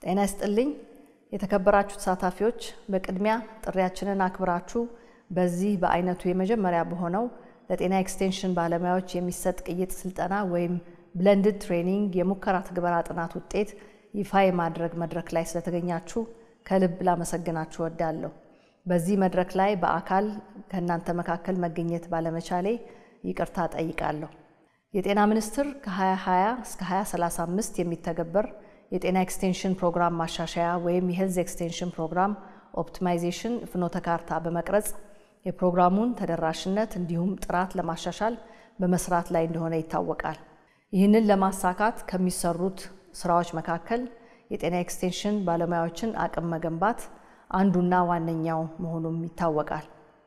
ጤና ይስጥልኝ የተከበራችሁ ተሳታፊዎች፣ በቅድሚያ ጥሪያችንን አክብራችሁ በዚህ በአይነቱ የመጀመሪያ በሆነው ለጤና ኤክስቴንሽን ባለሙያዎች የሚሰጥ ቅይጥ ስልጠና ወይም ብለንድድ ትሬኒንግ የሙከራ ትግበራ ጥናት ውጤት ይፋ የማድረግ መድረክ ላይ ስለተገኛችሁ ከልብ ላመሰግናችሁ እወዳለሁ። በዚህ መድረክ ላይ በአካል ከእናንተ መካከል መገኘት ባለመቻሌ ይቅርታ ጠይቃለሁ። የጤና ሚኒስቴር ከ2020 እስከ 2035 የሚተገበር የጤና ኤክስቴንሽን ፕሮግራም ማሻሻያ ወይም የሄልዝ ኤክስቴንሽን ፕሮግራም ኦፕቲማይዜሽን ፍኖተ ካርታ በመቅረጽ የፕሮግራሙን ተደራሽነት እንዲሁም ጥራት ለማሻሻል በመስራት ላይ እንደሆነ ይታወቃል። ይህንን ለማሳካት ከሚሰሩት ስራዎች መካከል የጤና ኤክስቴንሽን ባለሙያዎችን አቅም መገንባት አንዱና ዋነኛው መሆኑም ይታወቃል።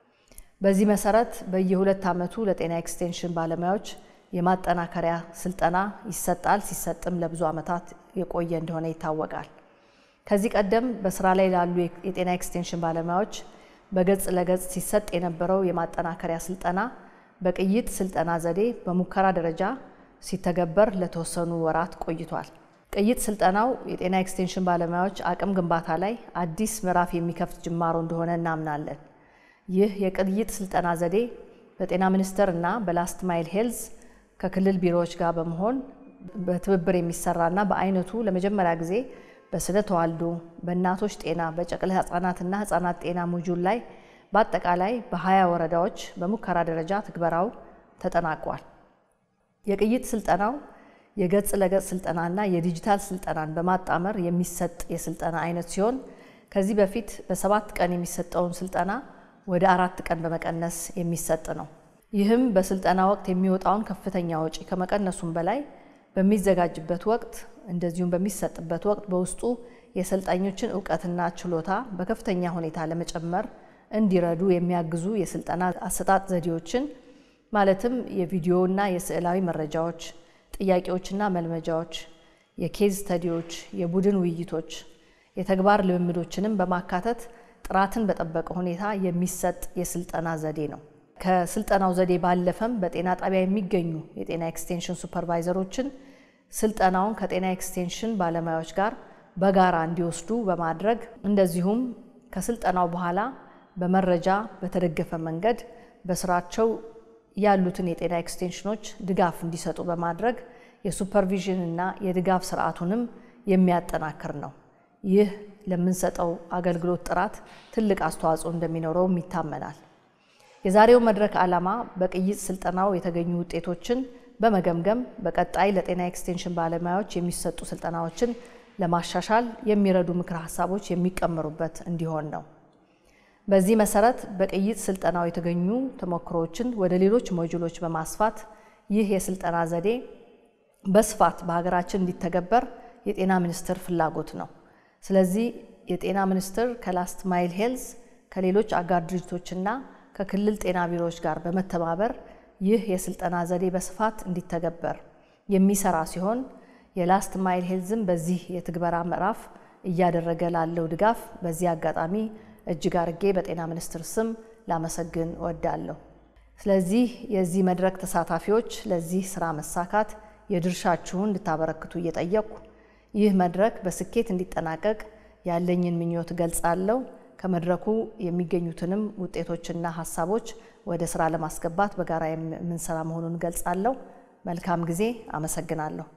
በዚህ መሰረት በየሁለት ዓመቱ ለጤና ኤክስቴንሽን ባለሙያዎች የማጠናከሪያ ስልጠና ይሰጣል። ሲሰጥም ለብዙ ዓመታት የቆየ እንደሆነ ይታወቃል። ከዚህ ቀደም በስራ ላይ ላሉ የጤና ኤክስቴንሽን ባለሙያዎች በገጽ ለገጽ ሲሰጥ የነበረው የማጠናከሪያ ስልጠና በቅይጥ ስልጠና ዘዴ በሙከራ ደረጃ ሲተገበር ለተወሰኑ ወራት ቆይቷል። ቅይጥ ስልጠናው የጤና ኤክስቴንሽን ባለሙያዎች አቅም ግንባታ ላይ አዲስ ምዕራፍ የሚከፍት ጅማሮ እንደሆነ እናምናለን። ይህ የቅይጥ ስልጠና ዘዴ በጤና ሚኒስቴር እና በላስት ማይል ሄልዝ ከክልል ቢሮዎች ጋር በመሆን በትብብር የሚሰራና በአይነቱ ለመጀመሪያ ጊዜ በስነ ተዋልዶ፣ በእናቶች ጤና፣ በጨቅላ ህጻናትና ህጻናት ጤና ሞጁል ላይ በአጠቃላይ በሀያ ወረዳዎች በሙከራ ደረጃ ትግበራው ተጠናቋል። የቅይጥ ስልጠናው የገጽ ለገጽ ስልጠናና የዲጂታል ስልጠናን በማጣመር የሚሰጥ የስልጠና አይነት ሲሆን ከዚህ በፊት በሰባት ቀን የሚሰጠውን ስልጠና ወደ አራት ቀን በመቀነስ የሚሰጥ ነው። ይህም በስልጠና ወቅት የሚወጣውን ከፍተኛ ወጪ ከመቀነሱም በላይ በሚዘጋጅበት ወቅት እንደዚሁም በሚሰጥበት ወቅት በውስጡ የሰልጣኞችን እውቀትና ችሎታ በከፍተኛ ሁኔታ ለመጨመር እንዲረዱ የሚያግዙ የስልጠና አሰጣጥ ዘዴዎችን ማለትም የቪዲዮና የስዕላዊ መረጃዎች፣ ጥያቄዎችና መልመጃዎች፣ የኬዝ ስተዲዎች፣ የቡድን ውይይቶች፣ የተግባር ልምምዶችንም በማካተት ጥራትን በጠበቀ ሁኔታ የሚሰጥ የስልጠና ዘዴ ነው። ከስልጠናው ዘዴ ባለፈም በጤና ጣቢያ የሚገኙ የጤና ኤክስቴንሽን ሱፐርቫይዘሮችን ስልጠናውን ከጤና ኤክስቴንሽን ባለሙያዎች ጋር በጋራ እንዲወስዱ በማድረግ እንደዚሁም ከስልጠናው በኋላ በመረጃ በተደገፈ መንገድ በስራቸው ያሉትን የጤና ኤክስቴንሽኖች ድጋፍ እንዲሰጡ በማድረግ የሱፐርቪዥን እና የድጋፍ ስርዓቱንም የሚያጠናክር ነው። ይህ ለምንሰጠው አገልግሎት ጥራት ትልቅ አስተዋጽኦ እንደሚኖረውም ይታመናል። የዛሬው መድረክ ዓላማ በቅይጥ ስልጠናው የተገኙ ውጤቶችን በመገምገም በቀጣይ ለጤና ኤክስቴንሽን ባለሙያዎች የሚሰጡ ስልጠናዎችን ለማሻሻል የሚረዱ ምክረ ሀሳቦች የሚቀመሩበት እንዲሆን ነው። በዚህ መሰረት በቅይጥ ስልጠናው የተገኙ ተሞክሮዎችን ወደ ሌሎች ሞጁሎች በማስፋት ይህ የስልጠና ዘዴ በስፋት በሀገራችን እንዲተገበር የጤና ሚኒስቴር ፍላጎት ነው። ስለዚህ የጤና ሚኒስቴር ከላስት ማይል ሄልዝ ከሌሎች አጋር ድርጅቶችና ከክልል ጤና ቢሮዎች ጋር በመተባበር ይህ የስልጠና ዘዴ በስፋት እንዲተገበር የሚሰራ ሲሆን የላስት ማይል ሄልዝም በዚህ የትግበራ ምዕራፍ እያደረገ ላለው ድጋፍ በዚህ አጋጣሚ እጅግ አርጌ በጤና ሚኒስቴር ስም ላመሰግን እወዳለሁ። ስለዚህ የዚህ መድረክ ተሳታፊዎች ለዚህ ስራ መሳካት የድርሻችሁን እንድታበረክቱ እየጠየቅኩ ይህ መድረክ በስኬት እንዲጠናቀቅ ያለኝን ምኞት እገልጻለሁ። ከመድረኩ የሚገኙትንም ውጤቶችና ሀሳቦች ወደ ስራ ለማስገባት በጋራ የምንሰራ መሆኑን እገልጻለሁ። መልካም ጊዜ። አመሰግናለሁ።